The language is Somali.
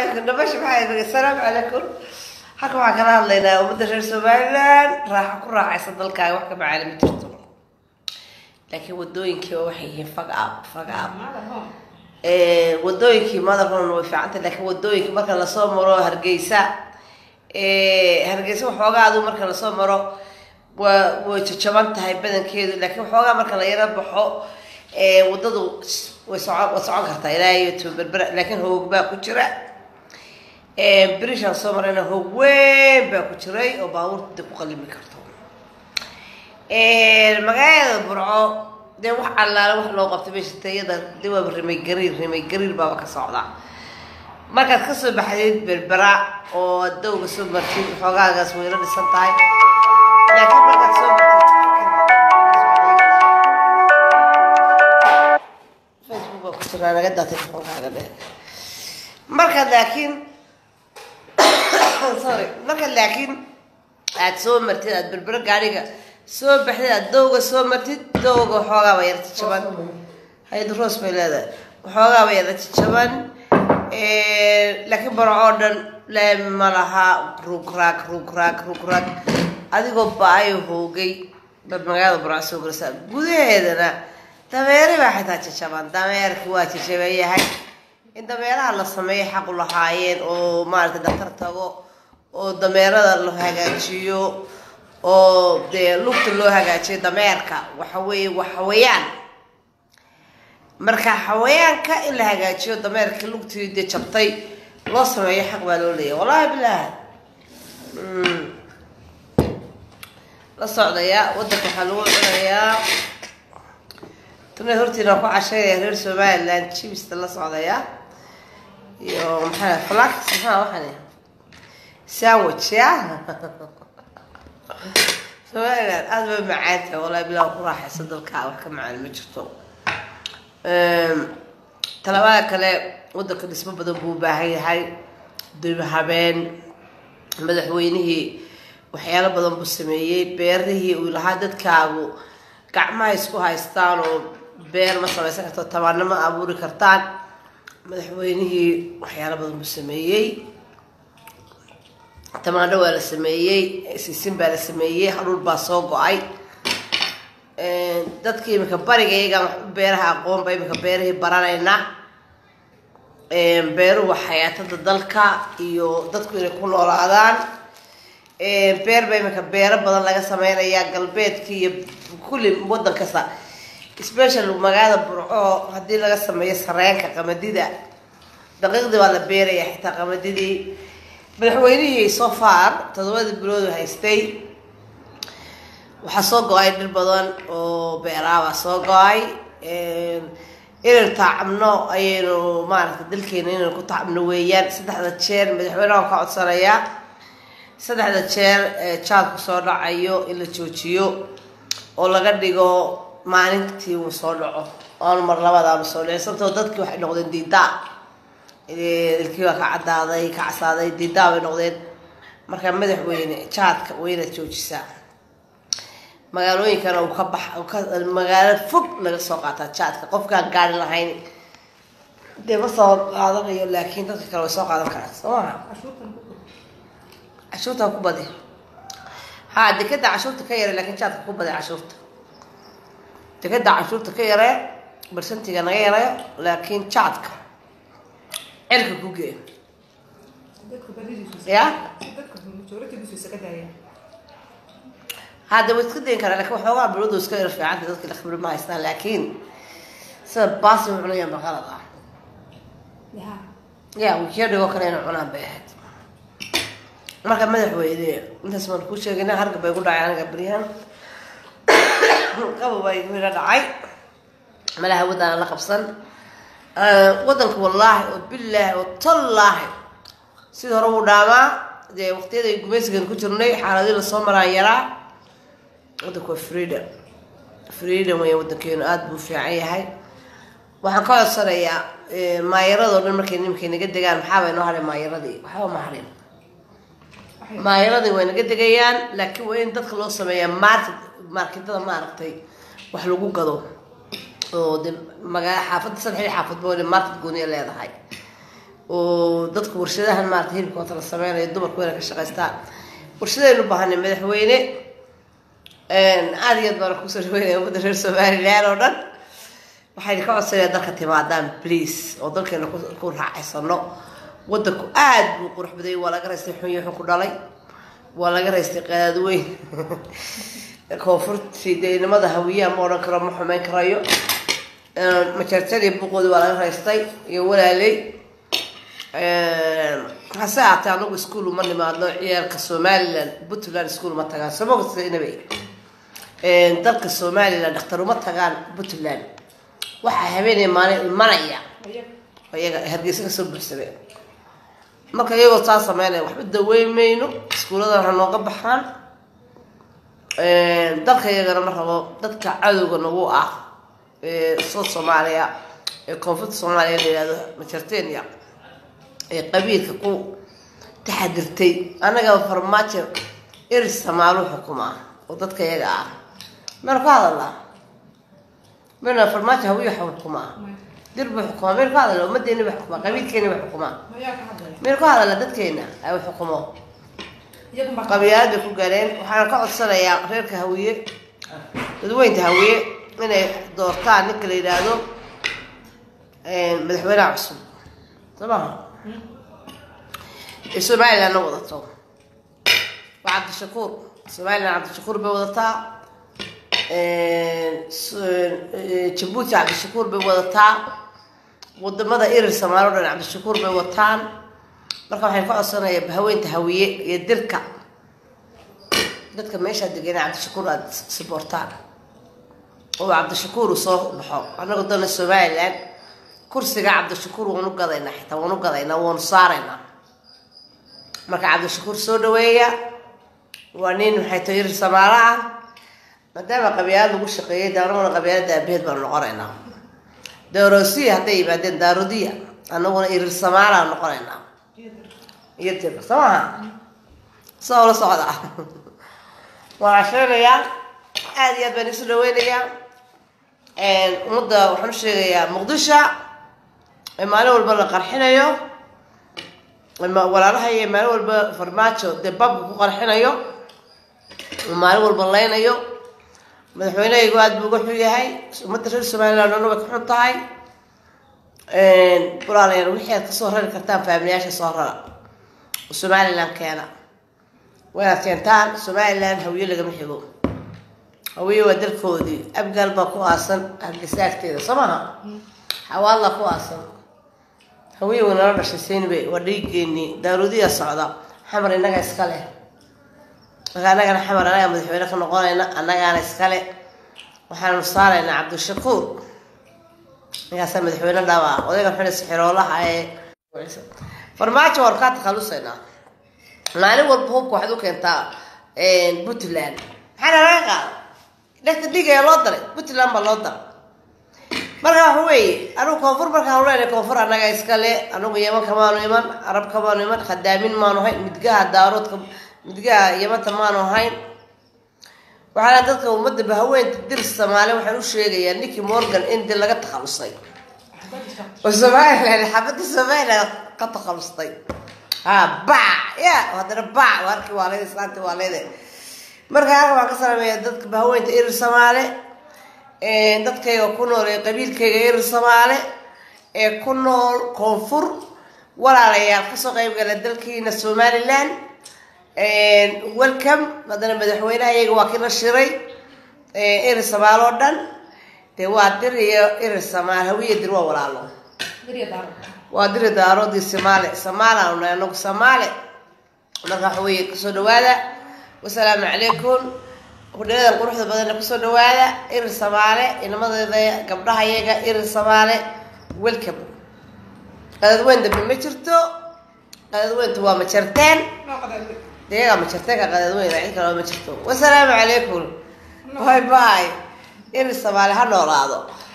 calaykum nabasha maxaa assalaamu calaykum halka waxaan kala hadlaynaa ummadda reer somaliland raaxa ku raaxaysa dalkaaga wax ka macaali ma jirto laakiin wadooyinkii waxay yihiin fag up fag up wadooyinkii madaxoona way fiicantay laakiin wadooyinkii marka lasoo maro hargeysa hargeysa waxoogaa adu marka lasoo maro waa way jajaban tahay badankeedu laakiin waxoogaa marka la yaro baxo wadadu way socon way socon kartaa ilaa iyo toberbera laakiin hoog baa ku jira brishaan soo marayna hoog weyn baa ku jiray oo baabuurta ku qalimi karto magaalada burco dee wax allaale wax loo qabtay meesha tayada de waaba rimay gariir rimay gariir baaba ka socda markaad kasoo baxdeed berbera oo dawga soo martid xoogaagaas wayla dhisan tahay laakiin markaad soo martid facebook baa ku jiraa naga daa telefonkaaga dhe markaad laakiin sorry markaad laakiin aad soo martid aad berbera gaariga soo baxdid aad dawga soo martid dawga waxoogaaba yar jajaban hay ros bay leedahay waxoogaaba yar jajaban laakiin baro oo dhan laami ma laha rugraag rugraag rugraag adigoo ba-ayo hoogay baad magaalada burca soo garsaa gudaheedana dameeri baa xitaa jajaban dameerki waa jajaban yahay in dameeraha la sameeyo xaqu lahaayeen oo maaragtay daktar tago oo dameerada la hagaajiyo oo dee lugta loo hagaajiyo dameerka waxa weeye waa xawayaan marka xawayaanka in la hagaajiyo dameerkii lugtii dee jabtay loo sameeyo xaq baa loo leeyahy wallahi bilaah la socdayaa wadanka waxaa lagu cunayaa tuna hortiina ku cashaynaya reer somaliland jibista la socdayaa iyo maxaa flax maxaa waxaan sandwich ya somaliland aada bay macaantahay wallahi bilah ku raaxaysa dalkaa wax ka macaan ma jirto talabaada kale wadanka dhismo badan buu u baahan yahay dib habeen madaxweynihii waxyaalo badan buu sameeyey beerihii uu lahaa dadkaagu gacmaha isku haystaan oo beer ma samaysan karto tabaano ma abuuri kartaan madaxweynihii waxyaalo badan buu sameeyey tamaandho waa la sameeyey sisin baa la sameeyey hadhuur baa soo go-ay dadka imika bariga iyagaan wax u beeraha aqoonba imika beerahii baranayna beeruhu waa xayaatada dalka iyo dadku inay ku noolaadaan beer ba imika beero badan laga sameynayaa galbeedka iyo kulli wadan kasta special magaalada burco haddii laga sameeyo sareenka qamadida daqiiqdii baa la beeraya xitaa qamadidii madaxweynihii so far todobadii bilood haystay waxaa soo go-ay dhir badan oo beeraabaa soo go-ay inaynu taacabno ayaynu maaragtay dalkeena inaynu ku taacabno weeyaan saddexda jeer madaxweyneha waan ka codsanayaa saddexda jeer jaadku soo dhacayo in la joojiyo oo laga dhigo maalintii uu soo dhaco oanu mar labadaanu soo dhici sababtoo dadkii waxay noqdeen diidaa dalkii waa ka cadaaday ka casaaday diidaa bay noqdeen markaa madaxweyne jaadka waa inaad joojisaa magaalooyinkana uu ka bax magaalo fog laga soo qaataa jaadka qofkaan gaari lahayn dee ma soo qaadanayo laakiin dadka kale way soo qaadan karaan soo maha cashuurta ku badi ha dekeda cashuurta ka yare laakiin jaadka ku badi cashuurta dekeda cashuurta ka yare barsantiga naga yarayo laakiin jaadka cirka ku gee ya hadda way iska dayin karaa lakin waxoogaa biladu iska yar fiicanta dadka la khibri ma haystaan laakiin sida baasi u cunayaan ba qalad ah ya wikiya dhigoo kale ina cunaan bay ahayd marka madaxweyne intaas baan kuu sheegayna harga bay ku dhacay aniga beryahan qabo baa igu ila dhacay malaha waddaana la qabsan wadanka wallaahi oo bilaahi oo tallaahi sidii hore wuu dhaamaa dee waqtiyada gumaysigan ku jirnay xaaladii lasoo maraan yaraa wadanku waa freedom freedom weya wadankeenu aada buu fiican yahay waxaan ka codsanayaa maayaradoo dhan markay nimankay naga degaan maxaabay noo haray maayaradii waxba ma harin maayaradii way naga degayaan laakiin waa in dadka loo sameeyaa market marketada maaragtay wax lagu gado oo de magaa xaafadda saddex xaafad boole market gooniya leedahay oo dadka warshadahan maarata hilibkoota la sameynayo dumarku inay ka shaqaystaan warshadaynu baahanay madaxweyne aada iyo aad baana kusoo dhaweynaya ummadda reer somalilan oo dhan waxayna ka codsanaya dalka timaadaan please oo dalkeena ku raacaysano wadanku aada buu qurux badayay waa laga raystay xun iyo xun ku dhalay waa laga raystay qadaadweyn koonfurtii deynimada hawiyaha ma odhan karo ma xumeyn karayo majartadii buqoodi waa laga raystay iyo walaaley hase aatee anagu ischool uma nimaadno ciyaalka somalilan puntland school uma tagaan samogsinaba dalka somalilan dhakhtar uma tagaan puntland waxaa habeenay maalin imanaya iyaga hargeysa kasoo buuxsamay marka iyagoo saa sameynaya waxba daweyn mayno iskuuladan ha nooga baxaan dalka iyagana ma rabo dadka cadowga nagu ah ee south soomaaliya ee koonfurta soomaaliya la yihahdo majartenia ee qabiilka ku taxadirtay annaga farmaajo eris samaaluu xukumaa oo dadka iyaga ah maynu ka hadalnaa mayna farmaajo hawiya xukumaa dir buu xukumaa maynu ka hadalna ummadeeni ba xukumaa qabiilkeeni ba xukumaa maynu ka hadalna dadkeena ay xukumo qabiilad bay ku galeen waxaana ka codsanayaa reerka hawiye dadweynta hawiye inay doortaan ninka la yidhaahdo madaxweynaha cusub soo maha ee somalilandna wadato waa cabdishakuur somaliland cabdishakuur bay wadataa jabuuti cabdishakuur bay wadataa wadamada irir samaalo dhan cabdishakuur bay wataan marka waxaan ka codsanayaa haweynta hawiye iyo dirka dadka meeshaa degena cabdishakuur aada siboortaan oo cabdishakuur uu soo baxo annagu dana somaliland kursiga cabdishakuur waanu gadaynaa xitaa waanu gadaynaa waanu saaraynaa marka cabdishakuur soo dhaweeya waa nin maxay tahay irir samaalo ah maadaama qabyaalad lagu shaqeeyay daanaguna qabyaalada aabaheed baanu noqonaynaa daarosiya hadday yimaadeen daarodiya annaguna irir samaalaan noqonaynaa iyo dir soo maha saa ula socda waan casheynayaa aada iyo aad baan isu dhaweynayaa ummadda waxaan u sheegayaa muqdisho ee maalin walba la qarxinayo walaalahaiyo maalin walba farmaajo dee babka ku qarxinayo maalin walba leynayo madaxweynehaygu aada buu uga xun yahay ummadda reer somaliland dhan way ka xun tahay walaalayaal wixii aad kasoo rari kartaan faamilayaasha soo rara oo somaliland keena waynaad keentaan somaliland hawiye lagama xigo hawiye waa dalkoodii abgaal baa ku aasan hargesaagteeda soo maha xawaadla ku aasan hawiye way nala dhashay seenbe waa dhiigeeni daarudiya socda xamar innaga iska leh marka annagana xamar annaga madaxweyne ka noqonayna annagaana iskale waxaanu saaraynaa cabdishakuur ninkaasa madaxweyne dhaba odayga xuli sixiroolaha ee farmaajo waan kaa takhalusaynaa maalin walba hubka waxaad u keentaa puntland maxaana laga qaada dhegta dhigaya loo daray puntland baa loo daray marka waxa weeye anugu koonfur markaan leenahay koonfur annaga iskale anugu yeman kamaanu iman arab kamaanu iman khadaamin maanu hayn midgaha daaroodka midgaha yamanta maanu hayn waxaana dadka ummadda bahaweynta dir soomaali waxaan u sheegayaa ninkii morgan in dil laga takhalusay oo somaliland xabadda somaliland ka takhalustay ha bac ya haddana bac warkii waa leeda islaanti waa leede marka halka waan ka salaamaya dadka bahaweynta irir soomaale dadkayga ku nool ee qabiilkayga irir soomaale ee ku nool koonfur walaalayaal kasoo qayb gala dalkiina somaliland welcome haddana madaxweynaha iyaga waa kii la shiray irir samaal oo dhan dee waa dir iyo irir samaal hawiya dir waa walaalo waa diri daaroodii somaale somaalian nahay anagu soomaale marka waxa weeye kusoo dhawaada wasalaamu calaykum hudhaladan quruxda badanna kusoo dhawaada irir samaale inamadeeda gabdhaha iyaga irir samaale welcome qadadweyn dambe ma jirto qadadweyntu waa ma jarteen iyagaa ma jarteenka qadadweyn cid kale ma jirto wasalaamu calaykum bye bye irir samaale ha noolaado